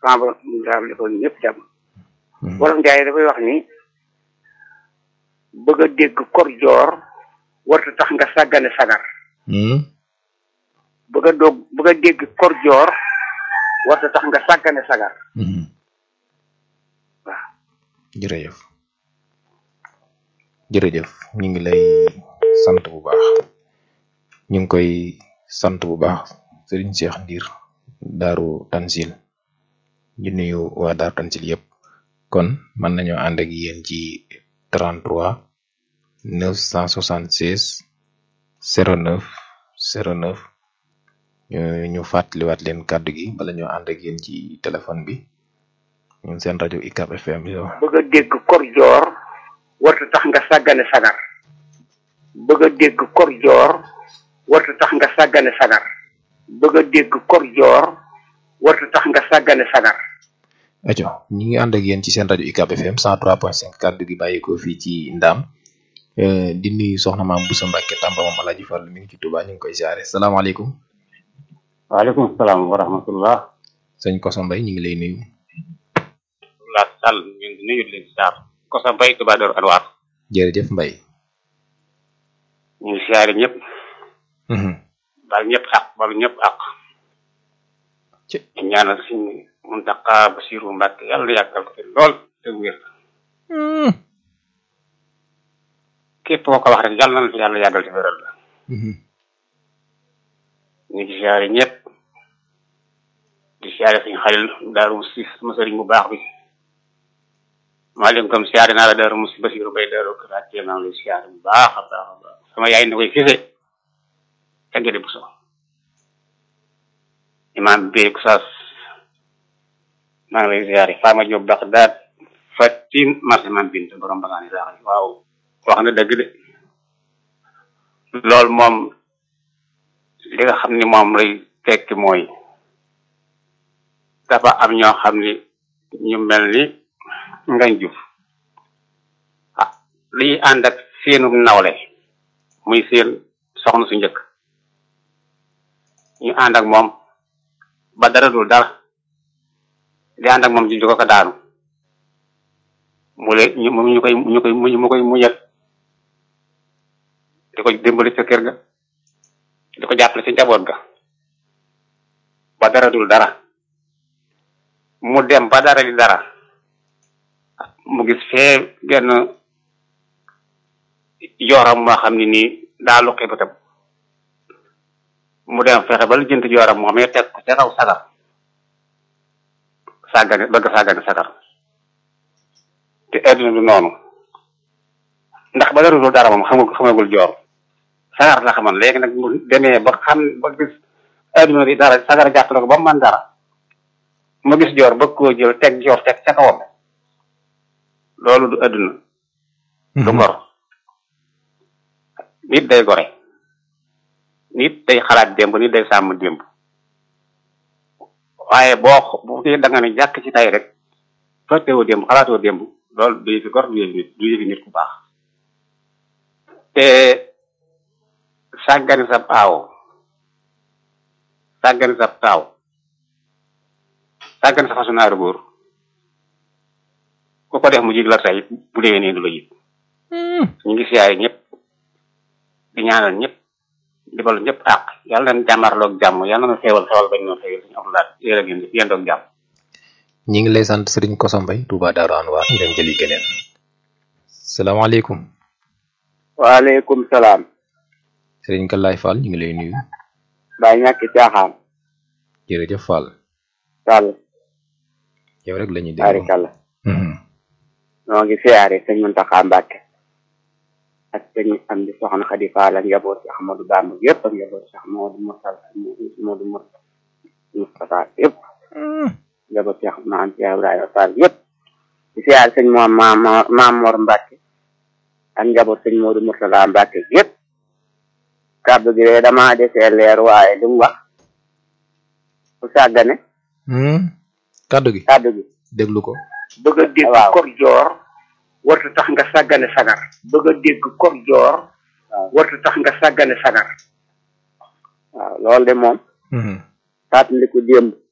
sama borom daal defal ñëpp jàmm wolof njaay dafay wax ni bëgg a dégg kor joor warta tax nga sàggane sagar bëgg a doog bëgg a dégg kor joor warta tax nga sàggane sagar waaw jërëjëf jërëjëf ñu ngi lay sant bu baax ñu ngi koy sant bu baax sëriñ Cheikh Ndiir daaru Tansil di nuyu waa daaru Tansil yëpp kon mën nañoo ànd ak yéen ci 33 976 09 09 ñu ñu fàttaliwaat leen kàddu gi bala ñoo ànd ak yéen ci téléphone bi ñun seen rajo ICAP FM yow. bëgg a dégg kor joor warta tax nga sàggane sagar bëgg a dégg kor joor warta tax nga sàggane sagar bëgg a dégg kor joor warta tax nga sàggane sagar aco ñi ngi ànd ak yéen ci seen rajo ICAP FM 103.5 kàddu gi bàyyikoo fii ci Ndaam di nuyu soxna maam Boussa Mbacke Tamba moom Alaaji Fall mi ngi ci Touba ñu ngi koy siyaare salaamaaleykum waaleykum salaam wa rahmatullah sëñ Koso Mbay ñu ngi lay nuyu la sall ñu ngi nuyu leen siyaar Koso Mbay Touba Darou Anwar jërëjëf Mbay ñu ngi siyaare ñëpp baal ñëpp ak baal ñëpp ak ci ñaanal suñu Muntaqa Basiru Mbàkke yàlla yàggal ko fi lool te wér képp koo ko wax rek yàlla na fi yàlla yàggal te wéral la ñu ngi siyaare ñëpp di siyaare suñu xalil daaru musi sama sëriñ bu baax bi maa leen comme siyaare naa la daaru musi Basiru Bay daaru karaatee maa ngi lay siyaare bu baax a baax a baax sama yaay na koy fise tegede bu so imaam bi Kusaas maa ngi lay ziare Fama Diop Bagdad Fatin marché man bint borom bagaani saax waaw wax na dëgg de loolu moom li nga xam ni moom lay tekki mooy dafa am ñoo xam ni ñu mel ni ngañ juf ah liy ànd ak seenum nawle muy seen soxna su njëkk ñu ànd ak moom ba dara dul dara di ànd ak moom di ko ko daanu mu le ñu ñu koy ñu koy mu mu koy muñal di ko dimbali ca kër ga di ko jàppale ci njaboot ga ba dara dul dara mu dem ba dara di dara mu gis fee genn yoram moo xam ne nii daa luqi bëtam mu dem fexe ba lu jënt yoram moom it teg ko ca kaw sagar sàggane bëgg sàggane sagar te adduna du noonu ndax ba dara dul dara moom xamagul xamagul joor sagar la xamoon léegi nag mu demee ba xam ba gis adduna di dara sagar jàppale ko ba mu man dara mu gis joor bëgg koo jël teg joor teg ca kawam loolu du adduna du ngor nit day gore nit day xalaat démb nit day sàmm démb waaye boo bu dee da nga ne jàkk ci tay rek fàttewoo démb xalaatoo démb loolu du yëfi gor du yëfi nit du yëfi nit ku baax te sàggani sa aawo sàggani sa taaw sàggani sa façonnaaru góor ku ko def mu jig la tey bu dee nii du la yit ñu ngi siyaare ñëpp di ñaanal ñëpp di balu ñëpp àq yàlla na jàmmarloog jàmm yàlla na xewal xewal bañ noo xewal suñu amlaat yéen ak yéen yéen doog jàmm ñi ngi lay sant sëriñ Koso Mbay Touba Darou Anwar ñu dem jëli keneen salaamaaleykum waaleykum salaam sëriñ Kalaay Fall ñu ngi lay nuyu baa ñàkki caaxaan jërëjëf Fall sàll yow rek la ñuy déglu barikalla noo ngi siyaare sëñ Muntaxa Mbàkke ak sëñ am di soxna Xadi Faal ak njaboot si Ahmadu Bamba yëpp ak njaboot si Ahmadu Mursal Ahmadu Mursal Mustafa yëpp njaboot si maam si Ibrahima Fall yëpp di siyaare sëñ moom maam maam Mor Mbàkke ak njaboot sëñ Moodu Mursala Mbàkke yëpp kàddu gi de dama desee leer waaye li mu wax ku sàggane kàddu gi kàddu gi déglu ko bëgg a dégg kor joor warta tax nga sàggane sagar bëgg a dégg kor joor warta tax nga sàggane sagar waaw loolu de moom fàttaliku démb